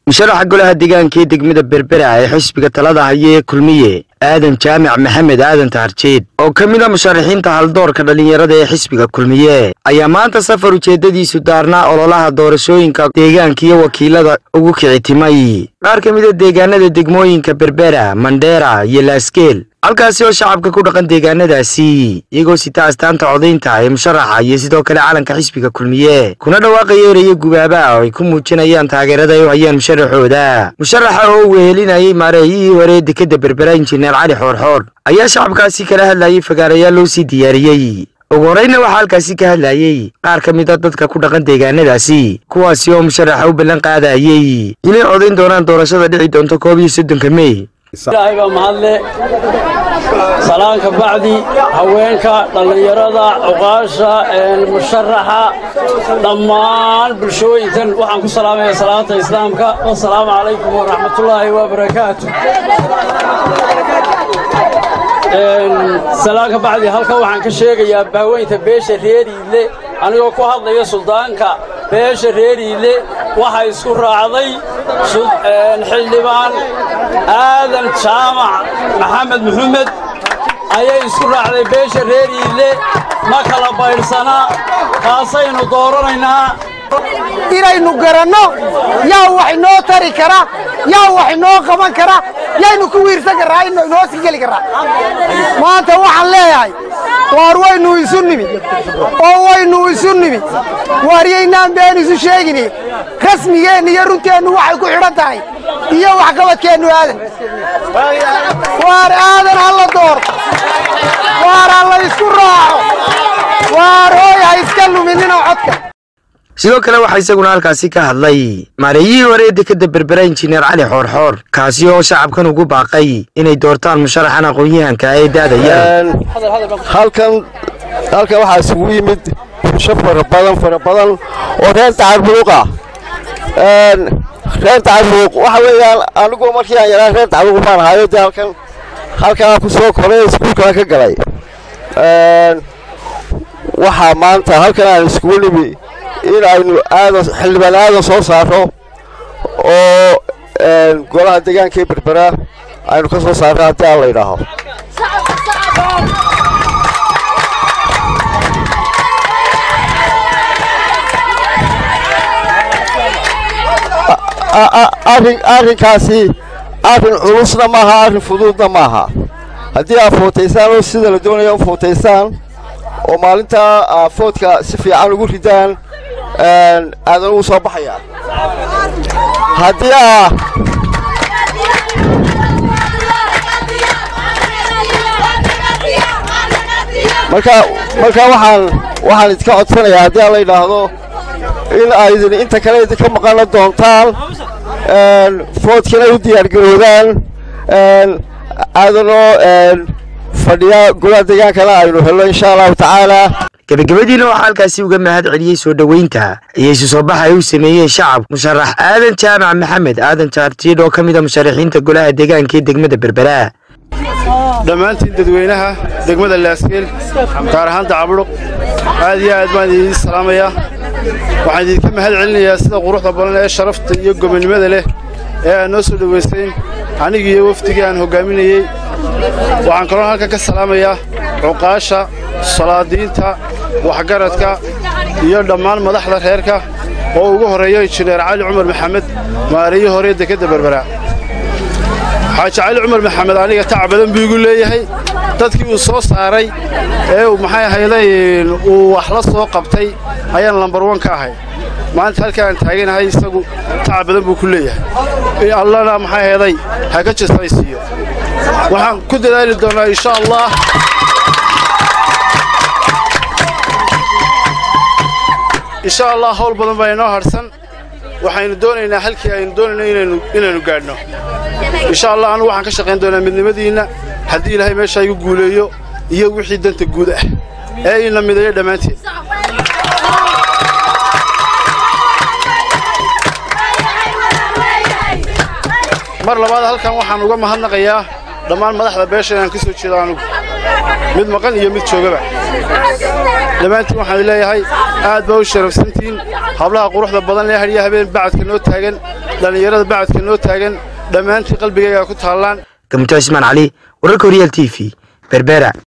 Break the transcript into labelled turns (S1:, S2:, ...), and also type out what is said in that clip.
S1: musharaxa golaha deegaanka ee degmada berbera ee xisbiga talada haya ee kulmiye aadan jaamac maxamed aadan taharjeed oo ka mid a musharaxiinta haldoorka dhallinyarada ee xisbiga kulmiye ayaa maanta safar ujeeddadiisu daarnaa ololaha doorashooyinka deegaanka iyo wakiilada ugu kicitimay qaar ka mid a deegaanada degmooyinka berbera mandheera iyo laaskeel halkaasi oo shacabka ku dhaqan deegaanadaasi iyagoo sita astaanta codaynta ee musharaxa iyo sidoo kale calanka xisbiga kulmiye kuna dhawaaqaya eraya gubaaba oo ay ku muujinayaan taageerada ay u hayaan musharaxooda musharaxa oo wehelinayay maareeyihii hore ee dekadda berbera injineer cali xoorxoor ayaa shacabkaasi kala hadlayay fagaarayaal loo sii diyaariyey ugu horeyna waxaa halkaasi ka hadlayey qaar ka mid a dadka ku dhaqan deegaanadaasi kuwaasi oo musharaxa u ballan qaadayey inay codayn doonaan doorashada dhici doonto koob iyo soddonka mey
S2: ilaahay baa mahadle salaanka bacdi haweenka dhallinyarada cuqaasha musharaxa dhammaan bulshooyinkan waxaan ku salaamaya salaanta islaamka wasalaamu calaykum waraxmatullaahi wabarakaatu salaanka bacdi halkan waxaan ka sheegayaa baaweynta beesha reeriile anigoo ku hadlaya suldaanka beesha reeriile waxaa isku raacday xildhibaan aadan jaamac maxamed muxumed ayay isku raacday beesha reeriile ma kala baydhsana kaasaynu dooranaynaa
S3: inaynu garanno yaa wax inoo tari kara yaa wax inoo qaban kara yaynu ku wiirsan karraa inoo sii geli karraa maanta waxaan leeyahay waar waynu isu nimid oo waynu isu nimid waaryaynaan been isu sheegini rasmigeenna iyo runteennu waxay ku xidhan tahay iyo waxqabadkeennu aadan waar aadan ha la dooro waar ha la isku raaco waar hooy ha iska luminina codka
S1: sidoo kale waxaa isaguna halkaasi ka hadlay maareeyihii hore ee dekadda berbera injineer cali xoorxoor kaasi oo shacabkan ugu baaqay inay doortaan musharaxan aqoon-yahanka ee daadaya
S4: halkan halkan waxaa isugu yimid bulsho fara badan fara badan oo reer tacabuluuqa reer tacabuluuq waxa weeyaan anigu markii aan yaraa reer tacabuluuq baan ahayo dee halkan halkanaa ku soo koray iskuulkana ka galay waxaa maanta halkan aan iskugu nimi in aynu aadan xildhibaan aadan soo saarro oo golaha deegaanka ee berbera aynu ka soo saarro haddii aan la idhaaho arrinkaasi arrin culusna maaha arrin fuduudna maaha haddii aad footaysaan oo sida la doonaya u footaysaan oo maalintaa foodka si fiican ugu ridaan aadan ugu soo baxayaa haddii aa marka marka waxaan waxaan idinka codsanayaa haddii aan la yidhaahdo in aydin inta kale idinka maqana doontaan foodkana u diyaargaroodaan aadanoo fadhiya golaha deegaankana aynu helno insha allahu tacaala
S1: gebagabadiina waxaa halkaasi uga mahad celiyey soo dhoweynta iyo isu soo baxa ay u sameeyeen shacab musharax aadan jaamac maxamed aadan jaartiid oo ka mid a musharaxiinta golaha deegaanka ee degmada berbera
S5: dhammaantiin dadweynaha degmada laaskeel gaar ahaan dacabudhuq aad iyo aad baan idiin salaamayaa waxaan idinka mahad celinayaa sida quruxda badan ee sharafta iyo gobonnimada leh ee aad noo soo dhowayseen anigii iyo wafdigii aan hoggaaminayey waxaan kaloo halkan ka salaamayaa cuqaasha salaadiinta waxgaradka iyo dhammaan madaxda reerka oo ugu horreeya injineer cali cumar maxamed maareeyi hore dekedda berbera xaaji cali cumar maxamed aniga tac badan buu igu leeyahay dadkii uu soo saaray ee maxay ahayday uu wax la soo qabtay ayaan lambar wan ka ahay maanta halka aan taaganahay isagu tac badan buu ku leeyahay allana maxay ahayday ha ka jasaysiiyo waxaan ku dadaali doonnaa insha allah insha allah hawl badan baa inoo hadhsan waxaynu doonaynaa halkii aynu doonayno inaynu gaadhno insha allah anugu waxaan ka shaqayn doonaa midnimadiinna haddii ilaahay meeshaa igu guuleeyo iyo wixii danta guud ah ee ina midayo dhammaanteed mar labaad halkan waxaan uga mahadnaqayaa dhammaan madaxda beesha inaan ka soo jeedo anugu mid maqan iyo mid joogaba dhammaantiin waxaan leeyahay aad baa u sharafsantihiin hablaha quruxda badan ee hadhiya habeen bacadka noo taagan dhallinyarada bacadka noo taagan dhammaantii qalbigayga ku taallaan
S1: gamto cismaan cali wararka horyaal t v berbera